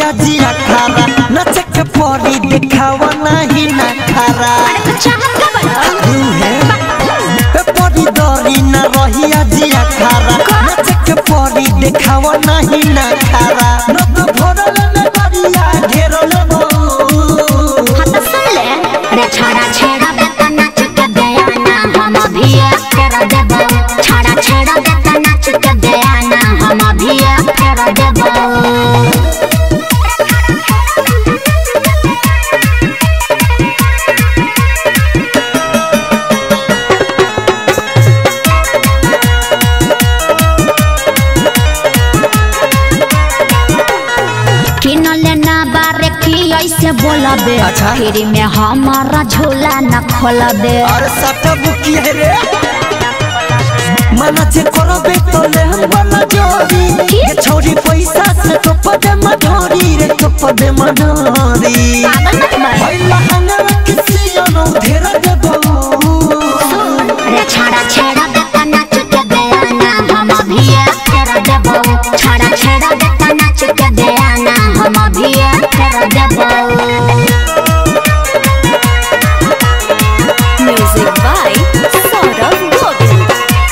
रहिया जिया खारा नच के परी देखावा नहीं ना खारा अरे तो चाहत का बड़ा तू है ए परी दरी न रहिया जिया खारा नच के परी देखावा नहीं ना खारा न तो भरल न गरिया घेरल बहु हाँ तो सुन ले रे छाड़ा छेड़ा बेटा नाच के दया ना हम अभी फेर देबो छाड़ा छेड़ा बेटा नाच के दया ना हम अभी फेर देबो किन लेना बारे की ऐसे बोलबे अच्छा। फ्री में हमारा झोला न खोलबे अरे सटा बुकी है रे मना जे करबे तो ले हम वाला जोड़ी ये छोरी पैसा से तो पदे मधोरी रे तो पदे मधोरी पागल मत बन भइला हंगल किसी अनु धेर दे बहु रे छाड़ा छेड़ा बेटा नाच के दया ना हम अभी फेर देबो छाड़ा छेड़ा बेटा नाच के दया ना हम अभी फेर देबो music by Saurabh Govil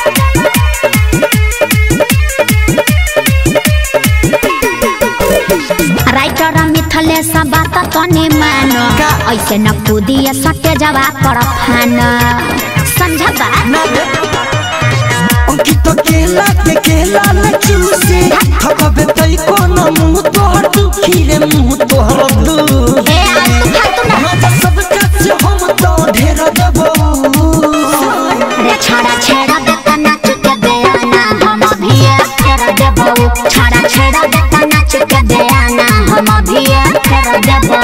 writer Mithlesh बात तने मानो का? ऐसे न कूदिए सटे जवा कर फान समझबा ना रे अंकित केला के केला न चूसे थकबे तई कोन मुंह तोहर दुखी रे मुंह तोहर दू ए आलतू फालतू ना मजा सब काछ हम तो ढेर देबो रे छाड़ा छेड़ा बेटा नाच के दया ना हम अभी फेर देबो छाड़ा छेड़ा बेटा नाच के दया ना हम अभी फेर देबो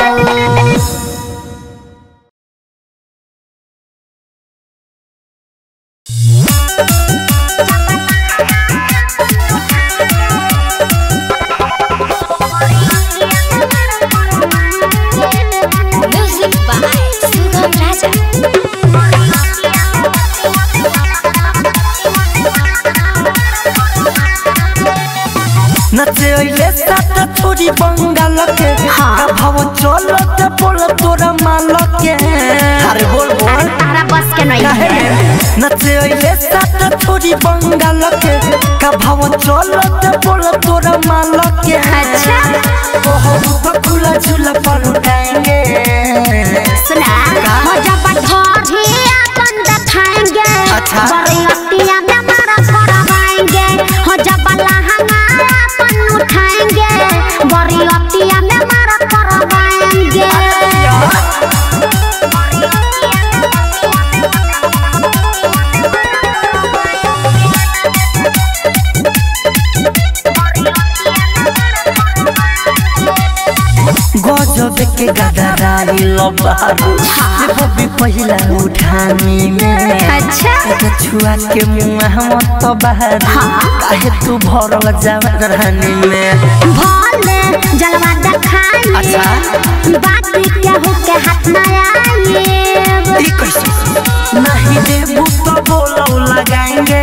म्यूजिक बाय सुगम राजा नचे ओइले सात छोरी बंगाल के हाँ। का भाव चलत बोल तोरा माल के अरे बोल बोल तारा बस के नहीं काहे है रे? नचे ओइले सात छोरी बंगाल के का भाव चलत बोल तोरा माल के अच्छा। ओहो तो खुला झूला पर उठाएंगे सुना हो जब ढोरी अपन दिखाएंगे अच्छा। बरियतिया में मारा करवाएंगे हो जब लहंगा अपन उठाएंगे बरियतिया में मारा करवाएंगे गजब के गदराई लबारू हाँ। वो भी पहिला उठानी में अच्छा। एगो छुआ के मुंह मत बाहर हाँ। काहे तू भरल जवानी में भोले जलवा दिखाएंगे अच्छा। बात केहू के हाथ में आएंगे ई कैसे नहीं देबू तो बोलो लगाएंगे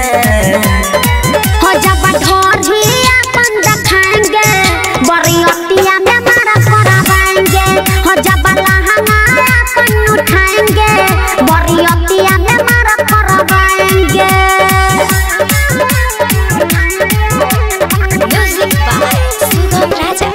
हो जब ढोरी अपन दिखाएंगे बरियतिया में मारा करवाएंगे हो जब लहंगा अपन उठाएंगे बरियतिया में मारा करवाएंगे music by Sugam Raja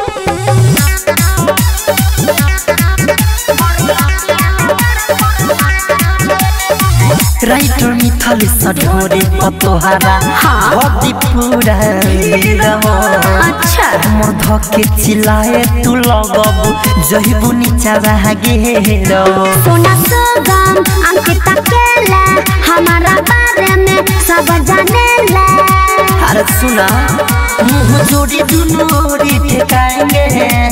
writer मिथल सढोरी पतोहारा हाँ। भदी पूरा नीरव अच्छा मोर धके चिल्लाए तू लगबू जहिबू नीचा गेरो सोना सुगम अंकिता केला हमारा बारे में सब जाने ला अरे सुना मुंह जोड़ी दुनू ओरी ठेकाएंगे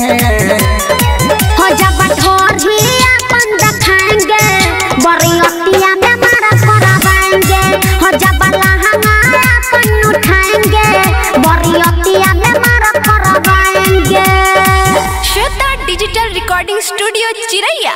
हो जब ढोरी अपन दिखाएंगे बरियतिया में मारा करवाएंगे हो जब लहंगा अपन उठाएंगे बरियतिया में मारा करवाएंगे श्वेता डिजिटल रिकॉर्डिंग स्टूडियो चिरैया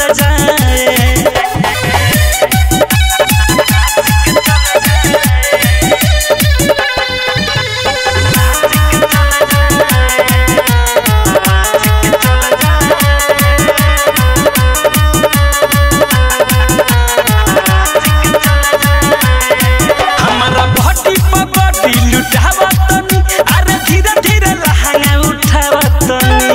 जाए हमारा बॉडी पर बॉडी लुटावा तनी अरे धीरे धीरे लहंगा उठावा तनी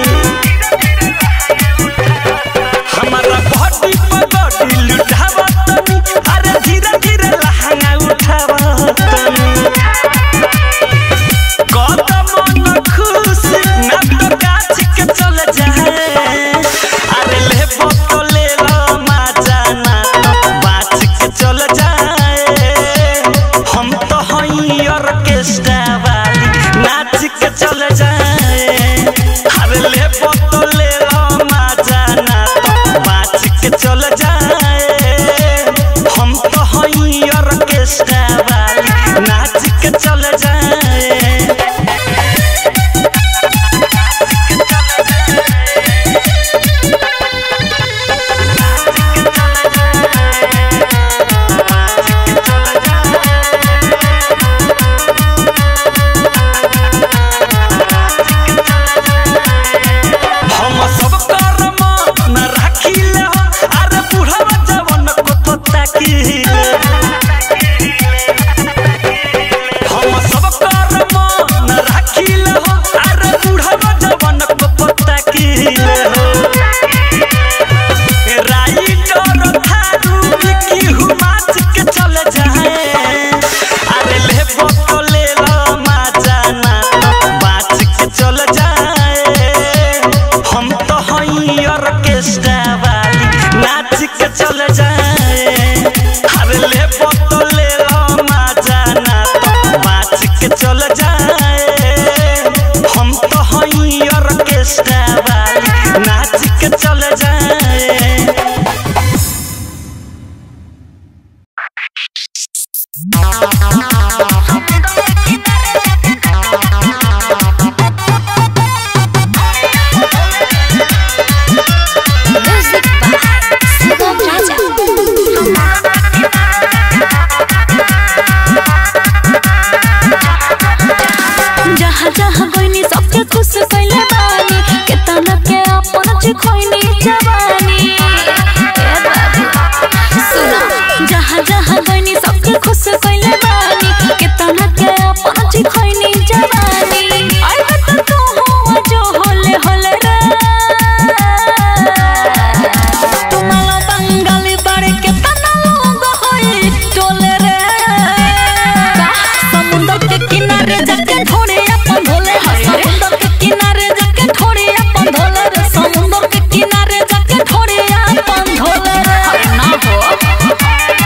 हमारा बॉडी पर बॉडी लुटावा तनी अरे धीरे धीरे लहंगा उठावा तनी कदम न खुश ना तो काछ के चल जाए अरे ले तो ले लो मजा ना तो बाच के चल जाए हम तो हई ऑर्केस्ट्रा वाली नाच के चल जाए अरे ले तो ले लो मजा ना तो बाच के चल जाए हम तो हई ऑर्केस्ट्रा वाली नाच के चल जाए हम सब कर्म न राखिले हो अरे बुढ़वा जवन को तो ताकिले हम सब कर्म न राखिले हो अरे बुढ़वा जवन को तो ताकिले हो राइटर थारू की हुमाच के चल जाए अरे ले तो ले लो मजा ना तो बाच के चल जाए हम तो हई ऑर्केस्ट्रा वाली नाच के चल जाए अरे ले तो ले लो मजा ना तो बाच के चल जाए हम तो हई ऑर्केस्ट्रा वाली नाच के चल जाए म्यूजिक बाय सुगम राजा जहाँ जहाँ गइनी सबके खुश कैले बानी केतना के अपन चिखैनी जवानी ए बाबू सुनो जहाँ जहाँ गइनी सबके खुश कैले बानी केतना के अपन चिखैनी जवानी आई बत तू हो जो होले होले रे तुम्हारा बंगाली बाड़े केतना लोग होई टोले रे समुंदर के किनारे जाके थोड़े अपन भोले समुंदर के किनारे जाके थोड़े अपन धोले रे समुंदर के किनारे जाके थोड़े अपन धोले रे अरे ना हो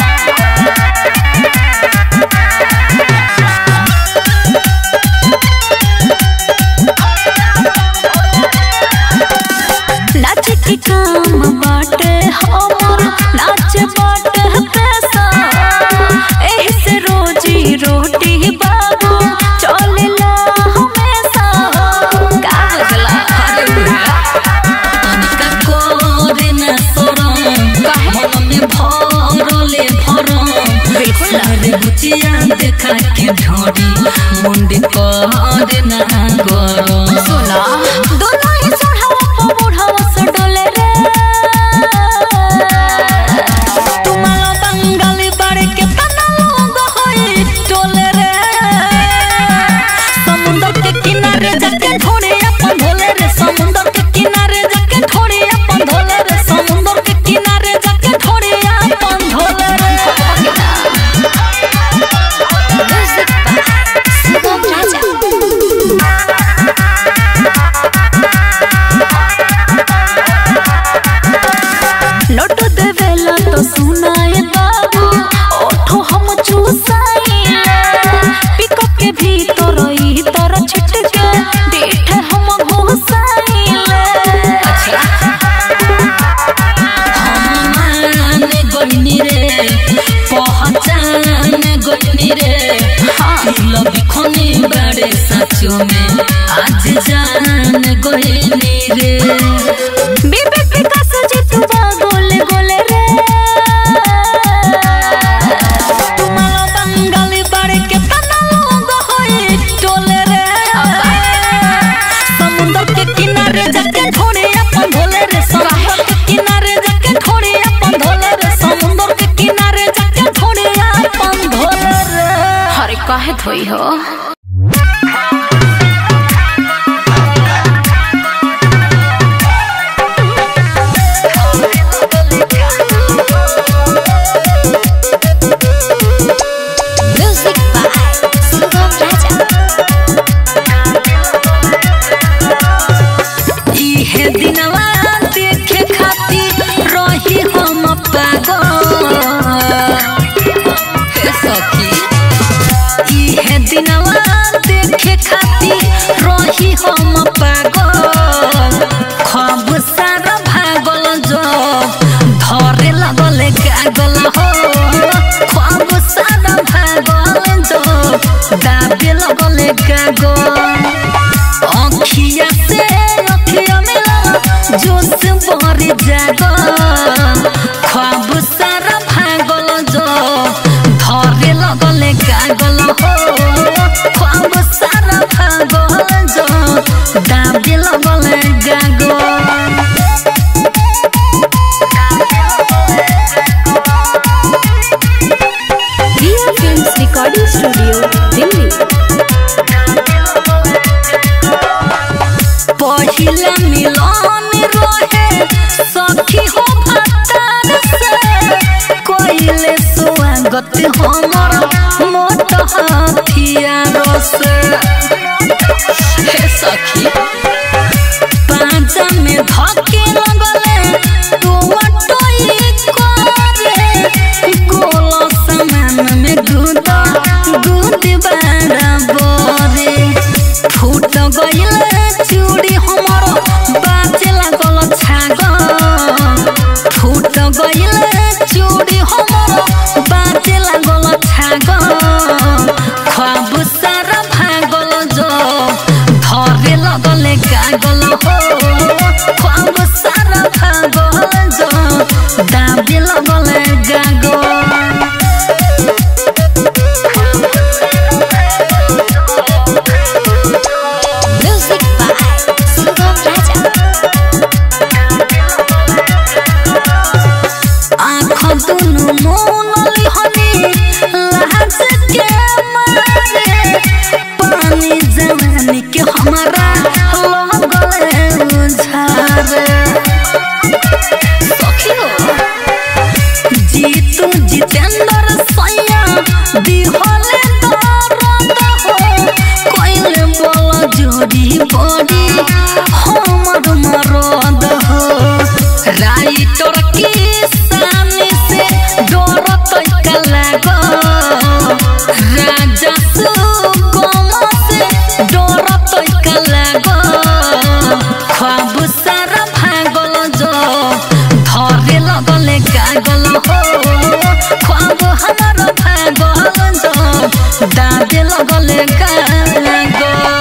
नाच के काम बाटे हमर नाच बाटे पैसा एही से रोजी रोटी बाबू चलेला हमेशा का बुझला अरे तनिका कोरे न सोरम मन में भरले भरम बिल्कुल रे बुचिया देखा के ढोरी मुंडी करे न गरम सुना दोनों ही सोढ़ावा बुढ़ावा से डोले रे तुम्हारा बंगाली बाड़े के तना लोग होई टोले रे समुंदर के किनारे जाके थोड़े अपन भोले रे समुंदर के किनारे जाके थोड़े अपन धोले रे समुंदर के किनारे जाके थोड़े अपन धोले रे music by Sugam Raja note देवेला तो सुनाए बाबू ओठो हम चूसाइले पिको के भीतर ई तर छिटके डेठ हम घोसाइले अच्छा मान गइनी रे पहचान गइनी रे दिल बिखनी बड़े सचो में आज जान गइनी रे विवेक विकास जितु बाबू कहे थोई हो म्यूजिक बाय सुगम राजा इहे दिनवा देखे खातिर रही हम पागल हे सखी इहे दिनवा देखे खातिर रही हम पागल ख्वाब सारा भागल जो धरे लगल गागल हो ख्वाब सारा भागल जो दाबे लगल गागल अखिया से अखिया मिला जोश भरी जागो ख्वाब सारा भागल जो धरे लगल गागल हो ख्वाब सारा भागल जो दाबे लगल गागल Riya films recording studio Delhi पहिला मिलन रहे सखी हो भतार से कोइले स्वागत हमर मोट हथियार से हे सखी पांचा में धके लगले तू अटोई करे गोल समान में गुद गुद बराबरे फूट गइल चूड़ी हमर बाजे लागल छाग फूट गइल चूड़ी हमर बाजे लागल छाग ख्वाब सारा भागल जो धरे लगल गागल हो ख्वाब सारा भागल जो दाबे लगल गागल म्यूजिक बाय सुगम राजा आँख दुनु मोनली हनी लाज के मारे पानी जवानी के हमारा लगले उझारे सखी हो जीतू जितेंद्र सैया दिहले दर्द हो कोइले बोल जोड़ी बड़ी हमर मरद हो राइटर की सामने से डर तैका लागो राजा सुगम से डर तैका लागो ख्वाब सारा भागल जो धरे लगल गागल हो ख्वाब हमार भागल जो दादे लगल गागल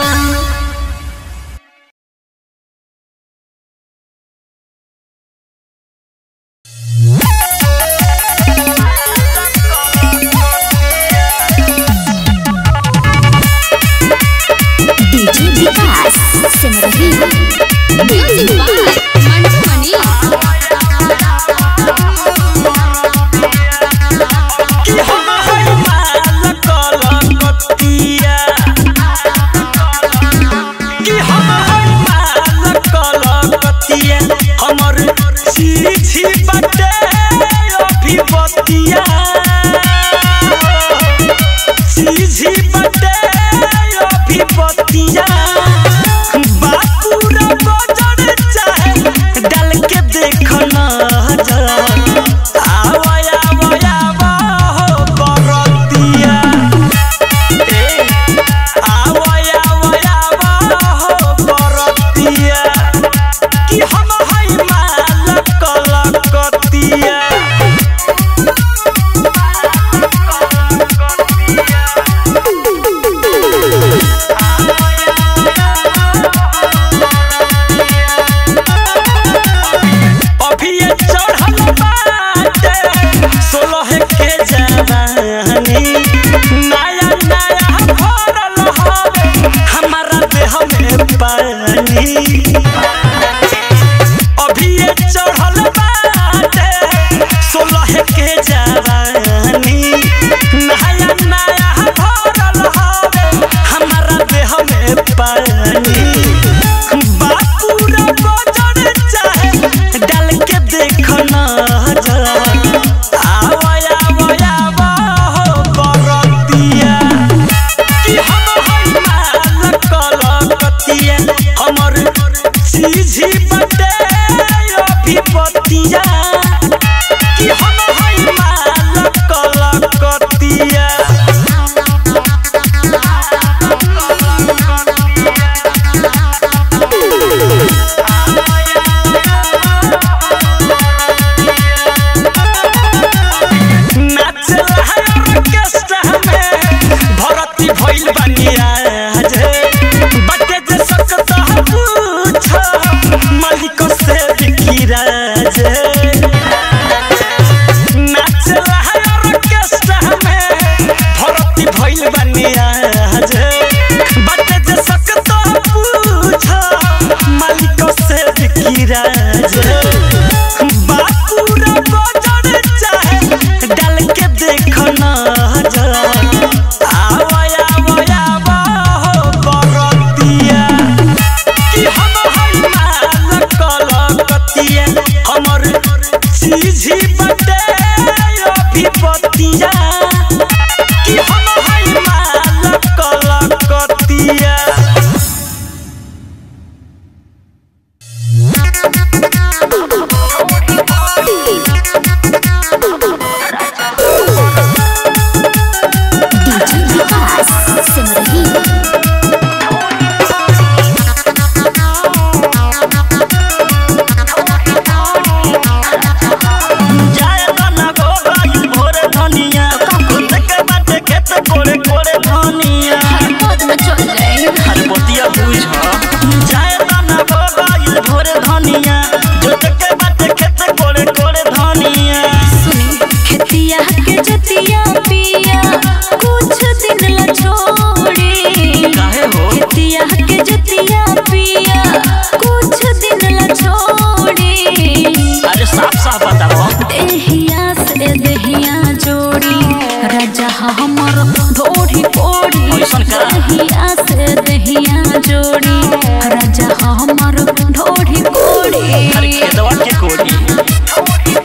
DJ Vikas Simrahi music by Mantu Mani कि हम हई माल कलकतिया कि हम हई माल कलकतिया हमर सीधी बटे अभिपतिया सीधी बटे अभिपतिया बापूरा बजर चाहे डाल के देख नजर आवया आवया हो बरतिया ए आवया आवया हो बरतिया कि हम हई माल कलकतिया बतिया कि हम हई माल कलकतिया नाचला है ऑर्केस्ट्रा में भरती भइल बनिया जे बटे जे सकत है पूछ मालिक से बिकिरा जे नाचला है ऑर्केस्ट्रा में भरती भइल बनिया जे बटे जे सकत है पूछ मालिक से बिकिरा जे बापूरा बजर चाहे डाल के देख नजर आवया आवया हो बरतिया कि हम हई माल कलकतिया हमर चीजी बटे अभिपतिया कि हम हई माल कलकतिया डीजे विकास सिमरही जाए तना गो गई भोर धनिया देखे बाटे खेत कोड़े कोड़े धनिया बाद में चल जाए हर बतिया बुझ जाए तना गो गई भोर धनिया जो देखे बाटे खेत कोड़े कोड़े धनिया सुनी खेतिया के जतिया पिया कुछ दिन ला छोड़ी काहे हो खेतिया के जतिया पिया कुछ दिन ला छोड़ी अरे साफ साफ बताओ देहिया से देहिया जोड़ी राजा हमर ढोढ़ी पोड़ी ऐसन करा। देहिया से देहिया जोड़ी राजा हमर ढोढ़ी अरे पोड़ी खेतवा के कोड़ी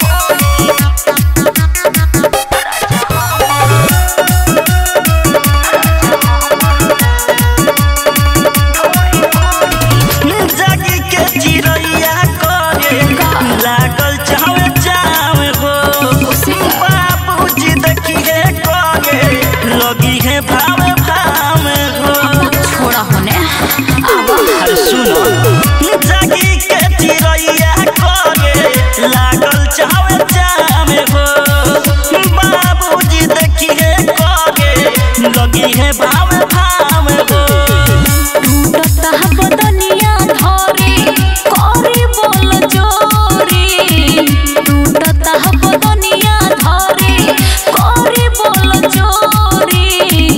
जागी के चिड़ैया करे लागल चावे चावे हो बाबूजी देखिए करे लगी है भावे भावे हो छोड़ा होने अरे सुनो जागी के चिड़ैया करे लागल चावे चावे हो बाबूजी देखिए करे लगी है भावे भावे हो टूटता बदनिया धरे करी बोल जोरी टूटता बदनिया धरे करी बोल जोरी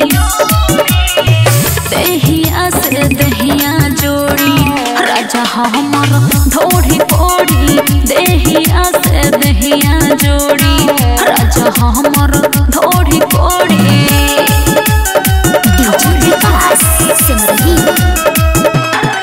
देहिया से देहिया जोड़ी राजा हमर ढोढ़ी पोड़ी देहिया से देहिया जोड़ी राजा हमर ढोढ़ी पोड़ी डीजे विकास सिमरही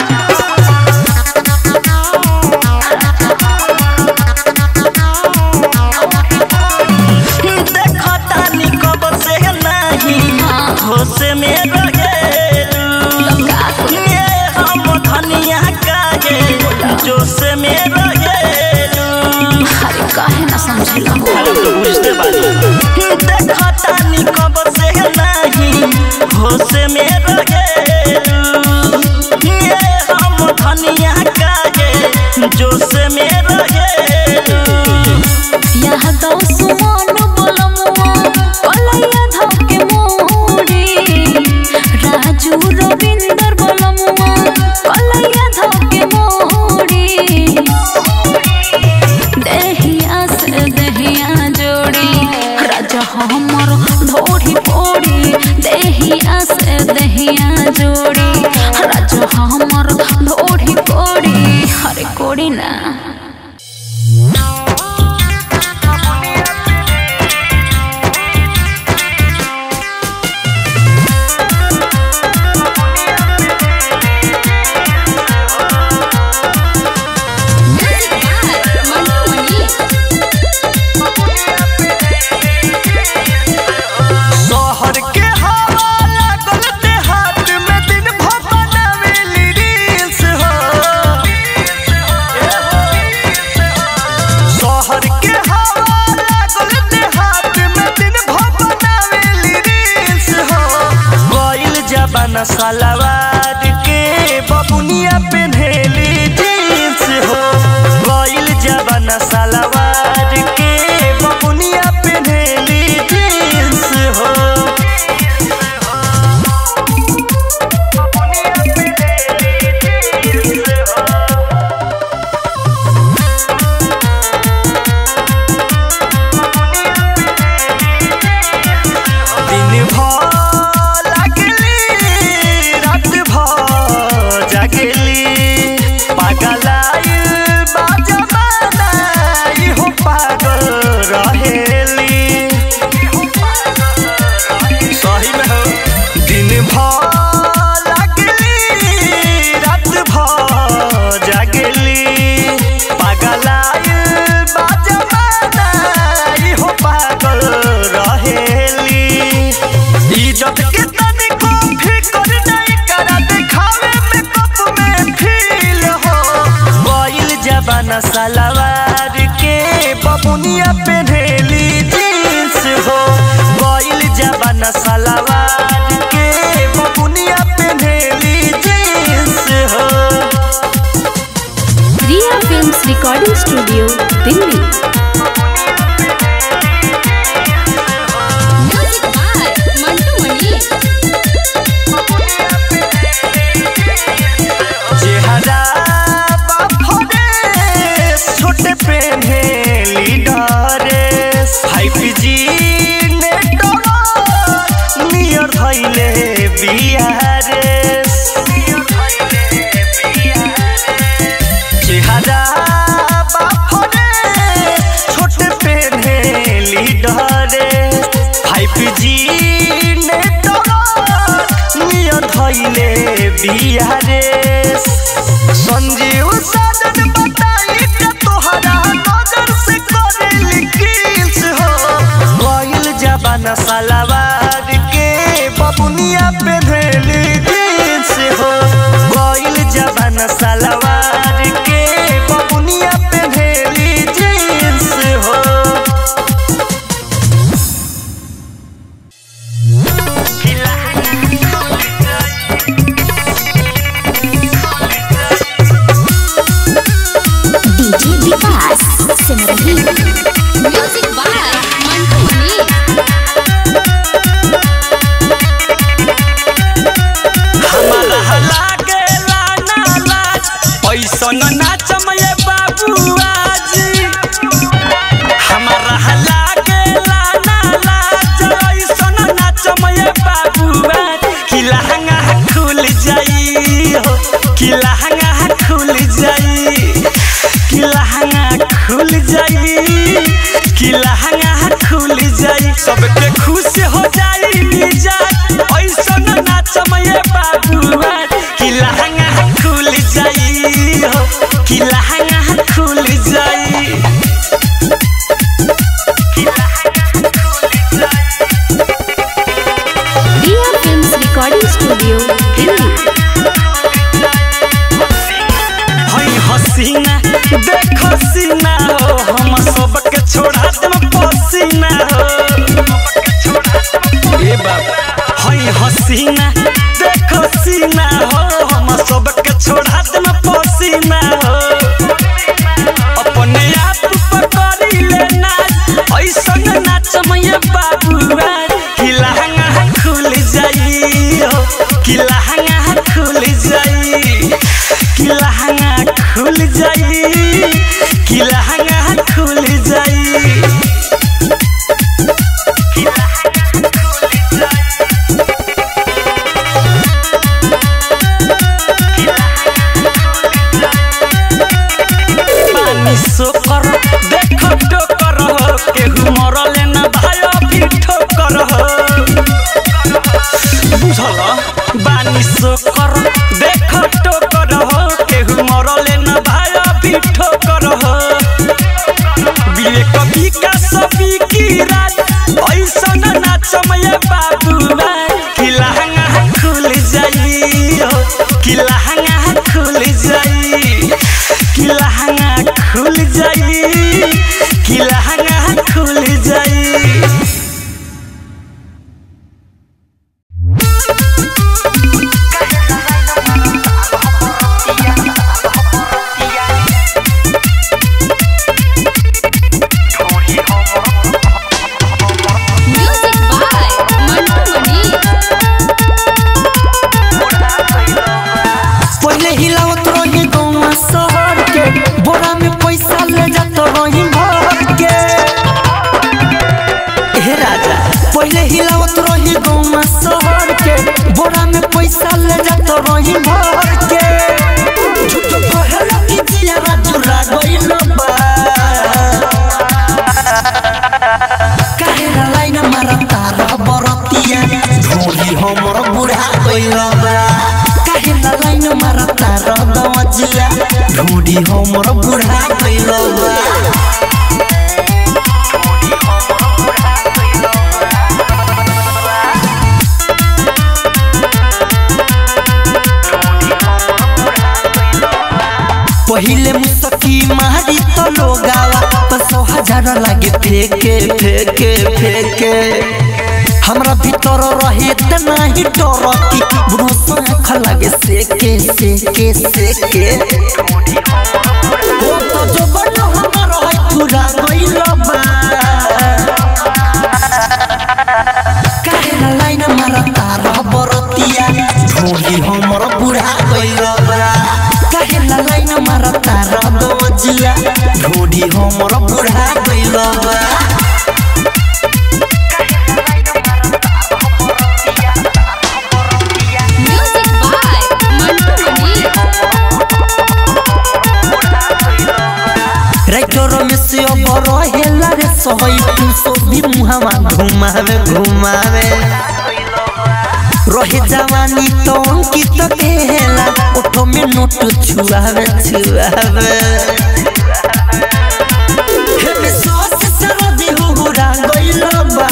देखता निकब से नहीं होश में रहेलू ये हम धनिया कागे जोश में रहेलू अरे काहे ना समझला अरे तो बुझते बानी देखता निकब से नहीं होश में रहेलू ये हम धनिया कागे जोश में रहेलू यह दो सुमन बलमुआ कलैया धके मोड़ी राजू रविंदर बलमुआ कलैया धके मोड़ी देहिया से देहिया जोड़ी राजा हमर ढोढ़ी पोड़ी देहिया से देहिया जोड़ी राजा हमर ढोढ़ी पोड़ी हरे कोड़ी ना जबाना सलवार के बबुनिया पेन्हेली जींस हो गइल जबाना सलवार के बबुनिया पेन्हेली जींस हो दिन भर लागली रात भर जागली पागलाइल बा जमाना इहो पागल रहेली सही में हो दिन भर लागली रात भर जागली पागलाइल बा जमाना इहो पागल रहेली इज्जत के तनिको फिकर नहीं करा दिखावे में कप में फील हो गइल जबाना सलवार के बबुनिया पेन्हेली जींस हो गइल जबाना सलवार के बबुनिया पेन्हेली जींस हो Riya films recording studio Delhi music by Mantu Mani चेहरा बाफरे छोटे पेन्हे लीडरेस फाइव जी नेटवर्क नियर धैले बिहारेस चेहरा बाफरे छोटे पेन्हे लीडरेस फाइव जी नेटवर्क नियर धैले बिहारेस संजीव साजन बताई के तोहरा नजर से करेली किस हो गइल जबाना सलवार के बबुनिया पेन्हेली जींस हो गइल जबाना सलवार के बबुनिया पेन्हेली जींस हो DJ Vikas Simrahi music by Mantu Mani हमारा लागे लाना लाज ऐसन नाचम ये बाबुआ जी हमारा लागे लाना लाज ऐसन नाचम ये बाबुआ कि लहंगा खुल जाई हो कि लहंगा खुल जाई कि लहंगा खुल जाई कि लहंगा खुल जाई सबके खुश हो जाई मिजाज ऐसन नाचम ये बाबुआ कि लहंगा खुल जाई हो कि लहंगा खुल जाई Riya films recording studio Delhi हई हसीना देख सीना हो हम सबके छोड़ा देम पसीना हो ए बाबा हई हसीना देख सीना हो हम सबके छोड़ा देम पसीना हो अपने आप पर करी ले नाच ऐसन नाच मैया बाबुआ कि लहंगा खुल जाई हो कि लहंगा खुल जाई कि लहंगा खुल जाई कि लहंगा खुल जाई पानी सोकर देख टोकर हो केहू मरले न भायो भी ठोकर हो बुझल बानी सोकर देख टोकर हो केहू मरले न भायो भी ठोकर हो विवेक विकास की रात ऐसन नाचमय बाबुआ कि लहंगा खुल जाई हो कि लहंगा खुल जाई कि लहंगा खुल जाई कि लहंगा खुल जाई काहेला लाइन मारता रह बरतिया ढोली हमर बुढ़ा गइल बा काहेला लाइन मारता रह दवजिया ढोली हमर बुढ़ा गइल बा पहिले मुसकी मारी तो लोगावा तो सौ हजार लागे फेके फेके फेके हमरा भीतर रहे त नाही डर की बुढ़ो आँख लागे सेके सेके सेके ओ तो जो बनो हमर है पूरा गइल बा काहेला लाइन मारता रह बरतिया ढोली हमर बुढ़ा गइल बा काहेला लाइन मारता रह दवजिया ढोली हमर बुढ़ा गइल बा music by Mantu Mani writer में से अब रहेला रे सहई तू सो भी मुहावा घुमावे घुमावे रहे जवानी तो अंकित केला ओठो में नोट छुआवे छुआवे हे में सॉस सरदी हुहुरा गइल बा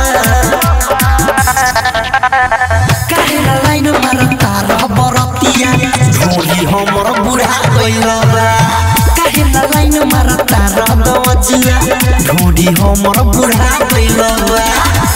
काहेला लाइन मारता रह बरतिया ढोली हमर बुढ़ा गइल बा काहेला लाइन मारता रह दवजिया ढोली हमर बुढ़ा गइल बा